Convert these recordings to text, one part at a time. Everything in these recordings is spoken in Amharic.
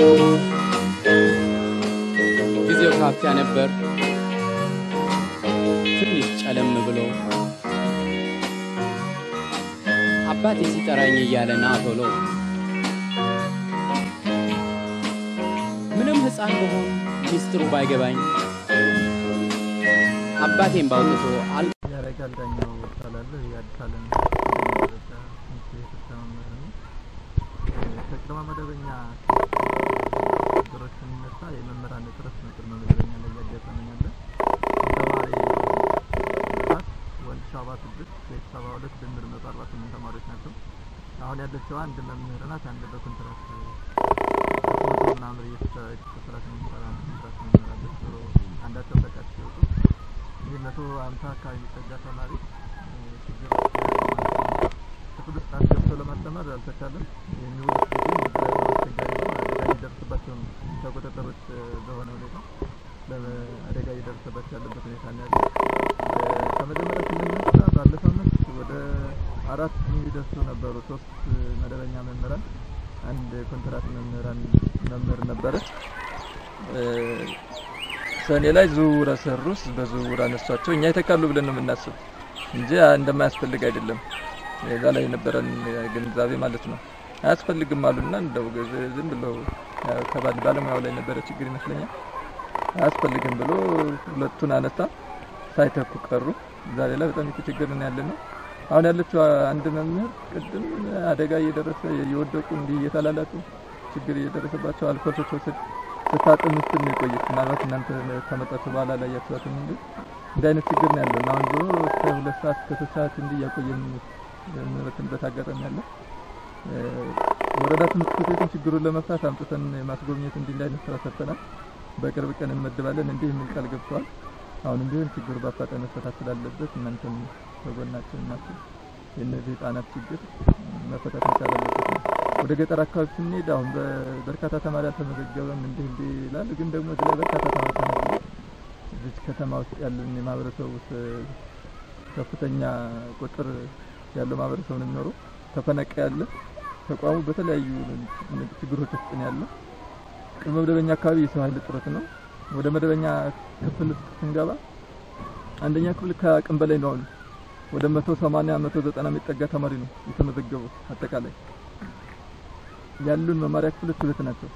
ጊዜው ካፊያ ነበር። ትንሽ ጨለም ብሎ አባቴ ሲጠራኝ እያለ ና ቶሎ ምንም ሕፃን በሆን ሚስጥሩ ባይገባኝ አባቴን ባውጥቶ አል ያረጋል ዳኛው እባላለሁ። የአዲስ ዓለም ደረጃ ትምህርት ቤት ርዕሰ መምህር ነኝ። ከቅድመ መደበኛ ችግሮች ስንነሳ የመምህራን እጥረት ነው ቅድመ መደበኛ ላይ እያጋጠመን ያለ። ተማሪ ብዛት ወንድ ሰባ ስድስት ሴት ሰባ ሁለት ድምር መቶ አርባ ስምንት ተማሪዎች ናቸው። አሁን ያለችው አንድ መምህር ናት። አንድ በኮንትራት መቶ ምናምን የተሰራት የሚሰራ ኮንትራት መምህር አለች። ዞሮ አንዳቸው ፈቃድ ሲወጡ ይህ መቶ ሀምሳ አካባቢ የሚጠጋ ተማሪ ችግር ክፍል ውስጥ አስገብቶ ለማስተማር አልተቻለም። የሚውሉት ጊዜ አስቸጋሪ ነው። አደጋ እየደረሰባቸው ነው። ከቁጥጥር ውጭ በሆነ ሁኔታ አደጋ እየደረሰባቸው ያለበት ሁኔታ ነው ያለው። ከመጀመሪያ ስንነሳ ባለፈው ዓመት ወደ አራት የሚደርሱ ነበሩ። ሶስት መደበኛ መምህራን፣ አንድ ኮንትራት መምህራን መምህር ነበረች። ሰኔ ላይ ዝውውር ሰሩስ በዝውውር አነሷቸው። እኛ ይተካሉ ብለን ነው የምናስብ እንጂ እንደማያስፈልግ አይደለም። እዛ ላይ የነበረን ግንዛቤ ማለት ነው። አያስፈልግም አሉና እንደው ዝም ብለው ከባድ ባለሙያው ላይ ነበረ ችግር ይመስለኛል። አያስፈልግም ብሎ ሁለቱን አነሳ፣ ሳይተኩ ቀሩ። ዛሬ ላይ በጣም የተቸገርን ያለ ነው። አሁን ያለችው አንድ መምህር ቅድም አደጋ እየደረሰ እየወደቁ እንዲህ እየተላላጡ ችግር እየደረሰባቸው አልኮል ስትወስድ ስታጥን ውስጥ ነው የቆየች። ምናልባት እናንተ ከመጣችሁ በኋላ ላይ ያችኋትም እንጂ እንዲህ አይነት ችግር ነው ያለው እና አሁን ዞሮ እስከ ሁለት ሰዓት እስከ ሶስት ሰዓት እንዲህ እያቆየን የምንበትንበት አጋጣሚ አለ። ወረዳ ትምህርት ቤቱን ችግሩን ለመፍታት አምጥተን የማስጎብኘት እንዲህ እንዲህ አይነት ስራ ሰርተናል። በቅርብ ቀን እንመድባለን እንዲህ የሚል ቃል ገብተዋል። አሁንም ቢሆን ችግሩ በአፋጣኝ መፈታት ስላለበት እናንተም በጎናችን ናችሁ። የእነዚህ ህጻናት ችግር መፈታት መቻል አለበት ነው። ወደ ገጠር አካባቢ ስንሄድ አሁን በርካታ ተማሪ አልተመዘገበም እንዲህ እንዲህ ይላል። ግን ደግሞ እዚህ ላይ በርካታ ተማሪ ተመዝግቧል። እዚህ ከተማ ውስጥ ያለን የማህበረሰቡ ከፍተኛ ቁጥር ያለው ማህበረሰብ ነው የሚኖረው። ተፈናቃ ያለ ተቋሙ በተለያዩ ችግሮች ውስጥ ነው ያለው። ቅድመ መደበኛ አካባቢ የሰው ኃይል እጥረት ነው። ወደ መደበኛ ክፍል ውስጥ ስንገባ አንደኛ ክፍል ከአቅም በላይ ነው። አሁን ወደ መቶ ሰማንያ መቶ ዘጠና የሚጠጋ ተማሪ ነው የተመዘገበው። አጠቃላይ ያሉን መማሪያ ክፍሎች ሁለት ናቸው።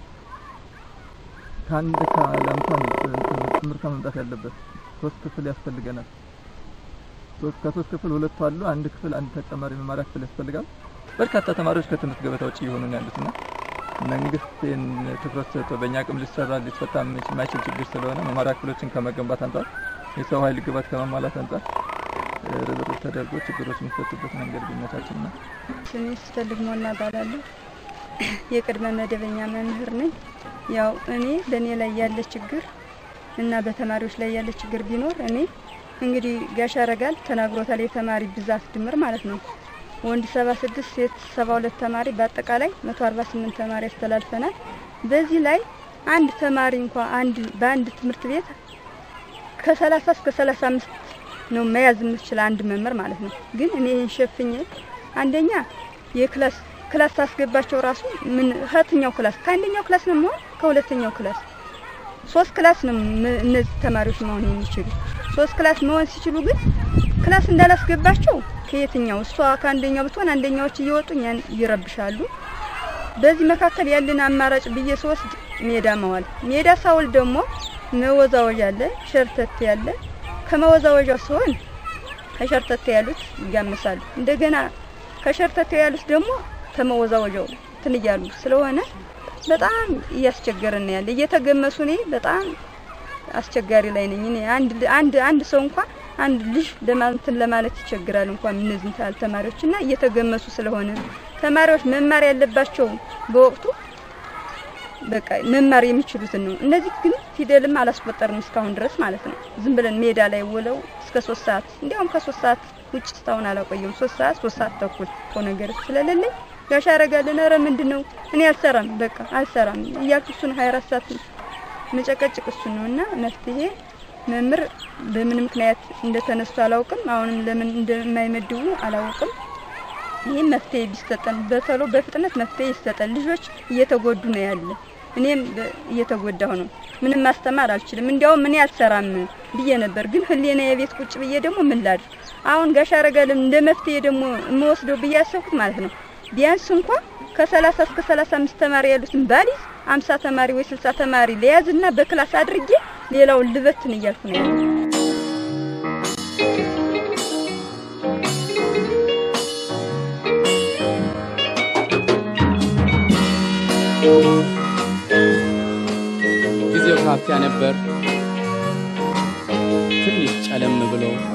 ከአንድ ከአላምቷ ትምህርት መምጣት ያለበት ሶስት ክፍል ያስፈልገናል። ሶስት ከሶስት ክፍል ሁለቱ አሉ። አንድ ክፍል አንድ ተጨማሪ መማሪያ ክፍል ያስፈልጋል። በርካታ ተማሪዎች ከትምህርት ገበታ ውጭ እየሆኑ ነው ያሉትና መንግስት ይህን ትኩረት ሰጥቶ በእኛ አቅም ሊሰራ ሊፈታ የማይችል ችግር ስለሆነ መማሪያ ክፍሎችን ከመገንባት አንጻር የሰው ኃይል ግባት ከማሟላት አንጻር ርብርብ ተደርጎ ችግሮች የሚፈቱበት መንገድ ቢመቻችል ነው። ስሜ ስፈልግ ሞና እባላለሁ። የቅድመ መደበኛ መምህር ነኝ። ያው እኔ በእኔ ላይ ያለ ችግር እና በተማሪዎች ላይ ያለ ችግር ቢኖር እኔ እንግዲህ ጋሽ ያረጋል ተናግሮታል። የተማሪ ብዛት ድምር ማለት ነው ወንድ ሰባ ስድስት ሴት ሰባ ሁለት ተማሪ በአጠቃላይ መቶ አርባ ስምንት ተማሪ ያስተላልፈናል። በዚህ ላይ አንድ ተማሪ እንኳ አንድ በአንድ ትምህርት ቤት ከሰላሳ እስከ ሰላሳ አምስት ነው መያዝ የምችል አንድ መምህር ማለት ነው። ግን እኔ ይህን ሸፍኜ አንደኛ የክላስ ክላስ ታስገባቸው ራሱ ምን ከየትኛው ክላስ ከአንደኛው ክላስ ነው መሆን ከሁለተኛው ክላስ ሶስት ክላስ ነው እነዚህ ተማሪዎች መሆን የሚችሉ ሶስት ክላስ መሆን ሲችሉ ግን ክላስ እንዳላስገባቸው ከየትኛው እሷ ከአንደኛው ብትሆን አንደኛዎች እየወጡ እኛን ይረብሻሉ። በዚህ መካከል ያለን አማራጭ ብዬ ስወስድ ሜዳ መዋል ሜዳ ሳውል ደግሞ መወዛወዣ አለ፣ ሸርተቴ ያለ ከመወዛወዣ ሲሆን ከሸርተቴ ያሉት ይጋመሳሉ። እንደገና ከሸርተቴ ያሉት ደግሞ ከመወዛወዣው እንትን እያሉ ስለሆነ በጣም እያስቸገረን ያለ እየተገመሱ እኔ በጣም አስቸጋሪ ላይ ነኝ። እኔ አንድ አንድ አንድ ሰው እንኳን አንድ ልጅ ለማንትን ለማለት ይቸግራል እንኳን እነዚህ ታል ተማሪዎች እና እየተገመሱ ስለሆነ ተማሪዎች መማር ያለባቸው በወቅቱ በቃ መማር የሚችሉትን ነው። እነዚህ ግን ፊደልም አላስቆጠርም እስካሁን ድረስ ማለት ነው። ዝም ብለን ሜዳ ላይ ውለው እስከ ሶስት ሰዓት እንዲያውም ከሶስት ሰዓት ውጭ እስካሁን አላቆየም። ሶስት ሰዓት ሶስት ሰዓት ተኩል እኮ ነገር ስለሌለኝ ጋሽ ያረጋልን ኧረ ምንድን ነው እኔ አልሰራም በቃ አልሰራም እያልኩ እሱን ሀያ አራት ሰዓት መጨቀጭቅ እሱን ነው እና መፍትሄ መምህር በምን ምክንያት እንደተነሱ አላውቅም። አሁንም ለምን እንደማይመድቡ አላውቅም። ይህም መፍትሄ ቢሰጠን በተሎ በፍጥነት መፍትሄ ይሰጠን። ልጆች እየተጎዱ ነው ያለ እኔም በ- እየተጎዳሁ ነው። ምንም ማስተማር አልችልም። እንዲያውም እኔ አልሰራም ብዬ ነበር፣ ግን ህሊና የቤት ቁጭ ብዬ ደግሞ ምን ላድር? አሁን ጋሽ አረጋለም እንደ መፍትሄ ደግሞ የምወስደው ብዬ ያሰብኩት ማለት ነው ቢያንስ እንኳ ከሰላሳ እስከ ሰላሳ አምስት ተማሪ ያሉትን ባሊዝ አምሳ ተማሪ ወይ ስልሳ ተማሪ ለያዝና በክላስ አድርጌ ሌላውን ልበትን እያልኩ ነው ያለው። ጊዜው ካፊያ ነበር። ትንሽ ጨለም ብሎ